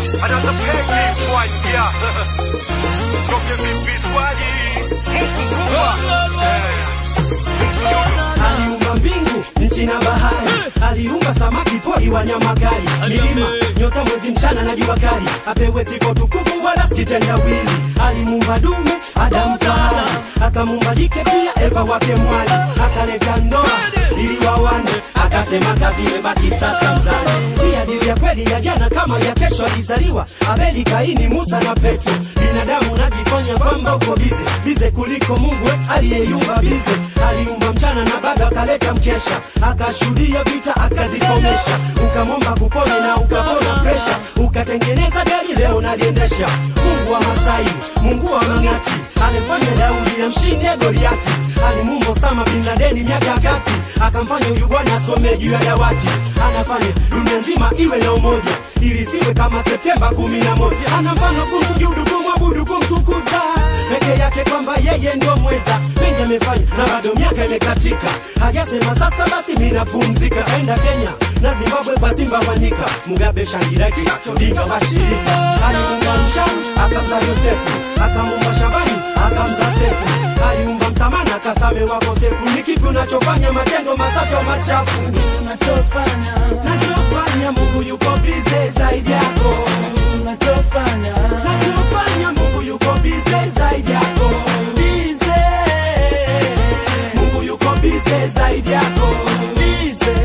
Another pancake one, yeah. Toke vipi swali? Mungu kubwa. aliumba mbingu nchi na bahari aliumba samaki pori wanyama kali milima nyota mwezi mchana na jua kali apewe sifa tukufu wala sikitendawili alimuumba dume adamu fahari akamuumba jike pia eva wake mwali akaleta ndoa ili wawane akasema kazi imebaki sasa mzani hii hadithi ya kweli ya jana kama ya kesho alizaliwa abeli kaini musa na petro binadamu najifanya kwamba uko bize bize kuliko mungu we, aliyeyumba bize aliumba mchana na bado akaleta mkesha akashuhudia vita akazikomesha ukamwomba kupone na ukapona presha ukatengeneza gari leo naliendesha mungu wa masai mungu wa mang'ati alimfanya daudi amshinde goliati alimumba Osama bin Ladeni miaka ya kati akamfanya huyu bwana asome juu ya dawati anafanya dunia nzima iwe na umoja ili siwe kama Septemba kumi na moja ana mfano kumsujudu kumwabudu kumtukuza peke yake kwamba yeye ndio mweza mengi amefanya na bado miaka imekatika hajasema sasa basi minapumzika aenda Kenya na Zimbabwe kwa Simba Wanyika Mugabe Shangiraki Odinga washirika aliumba Mshamu akamza Yosefu akamuumba Shabani akamza Sefu aliumba Msamana kasame wakosefu ni kipi unachofanya matendo masacho machafu tunachofanya nachofanya Mungu yuko bize zaidi yako tunachofanya nachofanya Mungu yuko bize zaidi yako bize Mungu yuko bize zaidi yako bize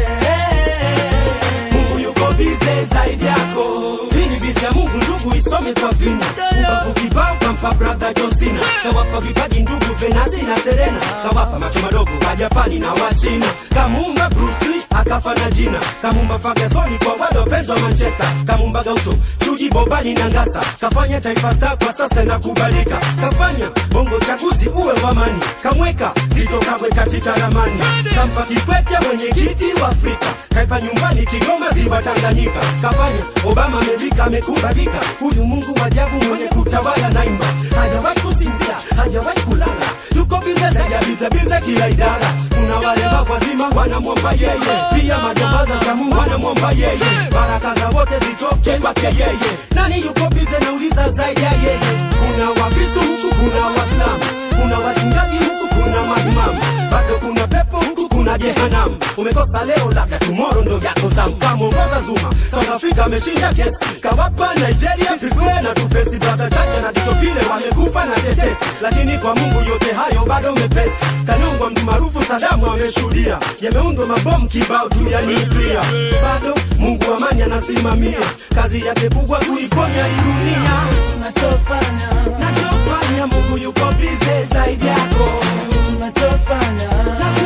Mungu yuko bize zaidi yako. Hii ni bizi ya Mungu ndugu, isome kwa vina. Ubavu kibao kampa brother John Cena, kawapa vipaji ndugu Venasi na Serena, kawapa macho madogo wa Japani na wa China, kamuumba Bruce Lee akafa na jina, kamuumba Ferguson kwa wale wapenzi wa Manchester, kamuumba Gaucho Chuji Bobani na Ngasa, kafanya Taifa Star kwa sasa na kubalika, kafanya bongo chaguzi uwe wa amani, kamweka Zitto Kabwe katika ramani, kampa Kikwete mwenyekiti wa Afrika, kaipa nyumbani Kigoma ziwa Tanganyika, kafanya Obama amevika amekubadika, huyu Mungu wa ajabu mwenye kutawala naimba, hajawahi kusinzia, hajawahi kulala, yuko bize zaidi ya bize bize kila idara. Kuna wale wazima wanamwomba yeye, pia majambaza tamu wanamwomba yeye, baraka za wote zitoke kwake yeye. Nani yuko bize nauliza zaidi ya yeye? Kuna Wakristo huku, kuna Waislamu, kuna wachungaji huku, kuna maimamu, bado kuna pepo huku, kuna jehanamu. Umekosa leo, labda tomorrow ndo yako zamu. Kamwongoza Zuma, South Africa ameshinda kesi, kawapa Nigeria Fiswe na tufesi, brother Chacha na Ditopile wamekufa na tetesi, lakini kwa Mungu yote hayo bado mepesi. Kanungwa mtu maarufu Sadamu ameshuhudia, yameundwa mabomu kibao tu ya nuklia, bado Mungu amani anasimamia kazi yake kubwa kuiponya hii dunia. tunachofanya Nachofanya Mungu yuko bize zaidi yako, tunachofanya